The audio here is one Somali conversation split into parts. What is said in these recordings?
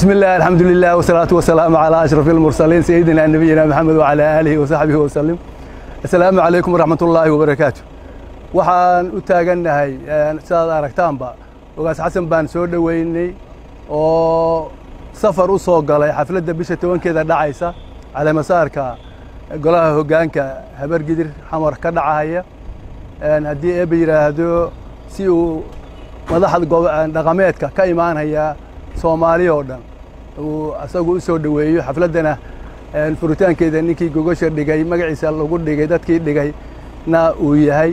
بسم الله الحمد لله والصلاة والسلام على أشرف المرسلين سيدنا نبينا محمد وعلى آله وصحبه وسلم السلام عليكم ورحمة الله وبركاته waxaan u taagannahay sidaad aragtaanba ogaas xasan baan soo dhoweynay oo safar u soo galay xafladda bisha tobankeeda dhacaysa caleemasaarka golaha hoggaanka habargidir xamar ka dhacahaya haddii eeba yidhaahdo si uu madaxda dhaqameedka ka imaanaya soomaali oo dhan uu asagu u soo dhoweeyo xafladdana furitaankeeda ninkii gogosha dhigay magaciisa lagu dhigay dadkii dhigay na uu yahay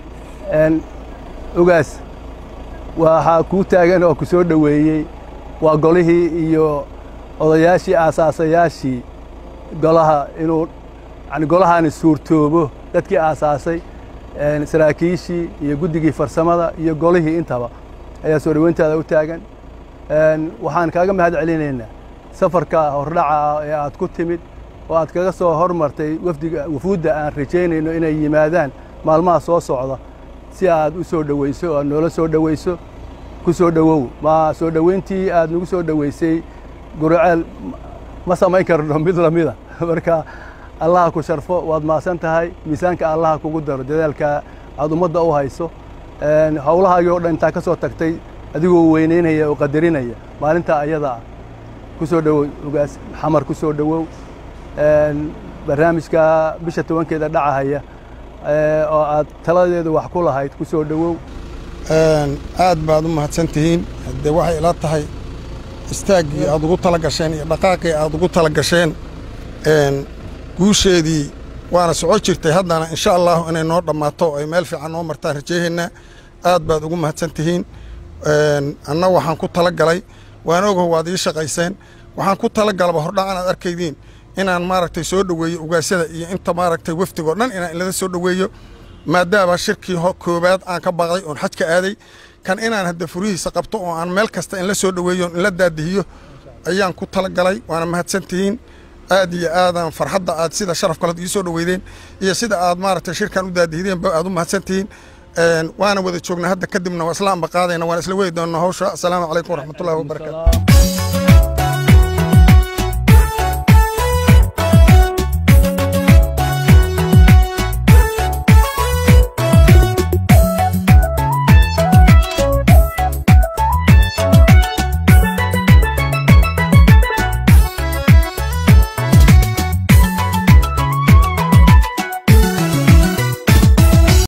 ogaas waxaa kuu taagan oo ku soo dhoweeyey waa golihii iyo odayaashii aasaasayaashii golaha inuu yani golahaani suurtoobo dadkii aasaasay saraakiishii iyo guddigii farsamada iyo golihii intaba ayaa soo dhoweyntaada u taagan waxaan kaaga mahad celinaynaa safarka hordhaca ah ee aad ku timid oo aad kaga soo hormartay wafdiga wufuudda aan rajaynayno inay yimaadaan maalmaha soo socda si aad u soo dhoweyso oo aad noola soo dhoweyso ku soo dhowow ma soo dhoweyntii aad nagu soo dhoweysay guriceel ma samayn karno mid lamida marka allaha ku sharfo waad maasan tahay miisaanka allaha kugu daro dadaalka aad ummadda u hayso howlahaagii o dhan intaa ka soo tagtay adigoo weynaynaya oo qadarinaya maalintaa ayada ah ku soo dhowow ogaas xamar ku soo dhowow barnaamijka bisha tobankeeda dhacahaya oo aad taladeedu wax ku lahayd ku soo dhowow aad baad u mahadsan tihiin haddee waxay ila tahay istaaggii aad ugu tala gasheen iyo dhaqaaqii aad ugu tala gasheen guusheedii waana soco jirtay haddana insha allahu inay noo dhammaato ay meel fiican noo martaan rajeehaynaa aad baad ugu mahadsan tihiin anna waxaan ku tala galay waan ogaho waad ii shaqayseen waxaan ku tala galaba hordhacan aad arkaydiin inaan maaragtay soo dhoweeyo ugaasyada iyo inta maaragtay wafdigoo dhan inaan ilada soo dhoweeyo maadaama shirkii koobaad aan ka baaqday oon xaj ka aaday kan inaan hadda furihiisa qabto oo aan meel kasta in la soo dhoweeyo in la daadihiyo ayaan ku tala galay waana mahadsantihiin aad iyo aadaan farxadda aad sida sharaf kalead ii soo dhoweydeen iyo sida aad maaragtay shirkan u daadihideenba aad u mahadsantihiin waana wada joognaa hadda kadibna waa isla amba qaadayna waan isla wadi doonnaa hawsha asalaamu calaykum waraxmatullahi wabarakaatu